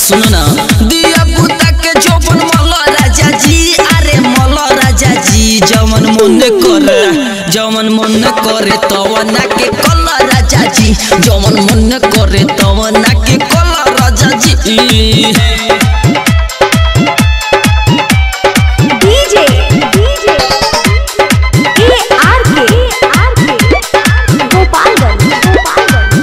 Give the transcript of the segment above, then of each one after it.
सुनो ना दिया पुता के जोबन मल राजा जी अरे मल राजा जी जमन मन करे जमन मन करे तवना के कल राजा जी जमन मन करे तवना के कल राजा जी DJ DJ A R K R के गोपालगंज गोपालगंज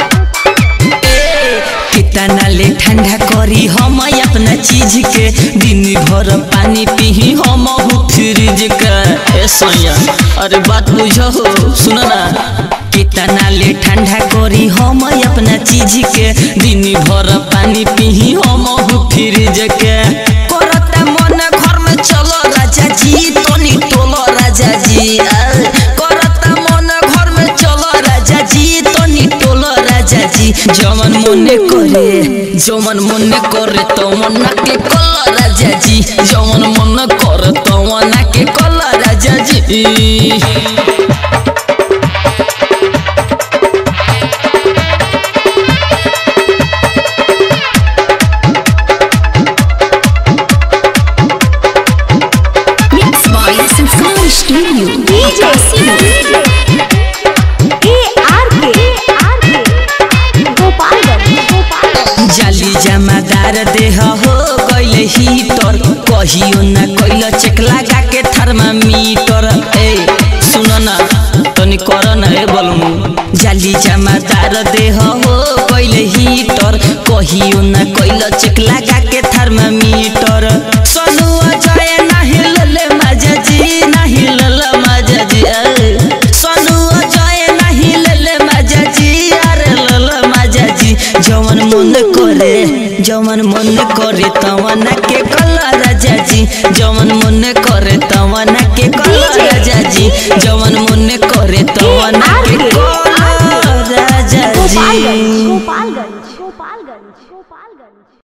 कितना ले ठंडा करी हम अपना चीज के दिन भर पानी पी हम फ्रिज का ए सैया अरे बात बुझो सुनो ना कितना ले ठंडा करी हम अपना चीज के दिन भर पानी पी हम फ्रिज के करता मन घर में चलो राजा जी तनी टोलो राजा जी आ, करता मन घर में चलो राजा जी तनी टोलो राजा जी जमन मने करे जमन मने करे तो मना के कल राजा जी जमन मन करे तो मना के कल राजा जी Mix by Sanskar Studio. DJ DJ A R K R के गोपालगंज गोपालगंज जाली जमादार देह हो गइले हीटर कहियो ना कइल चेक लगा के थर्मामीटर ए सुन ना तनी कर ना ए बलमु जाली जमादार देह हो गइले हीटर कहियो ना कइल चेक लगा के थर्मामीटर सनु अजय नाही लले माजा जी नाही लले माजा जी ए। सनु अजय नाही लले माजा जी अरे लले माजा जी जवन मन करे जवन मन करे तवना के कला राजा जी जवन मन करे तवना के कला राजा जी जवन मन करे तवना के कला राजा जी गोपालगंज गोपालगंज गोपालगंज गोपालगंज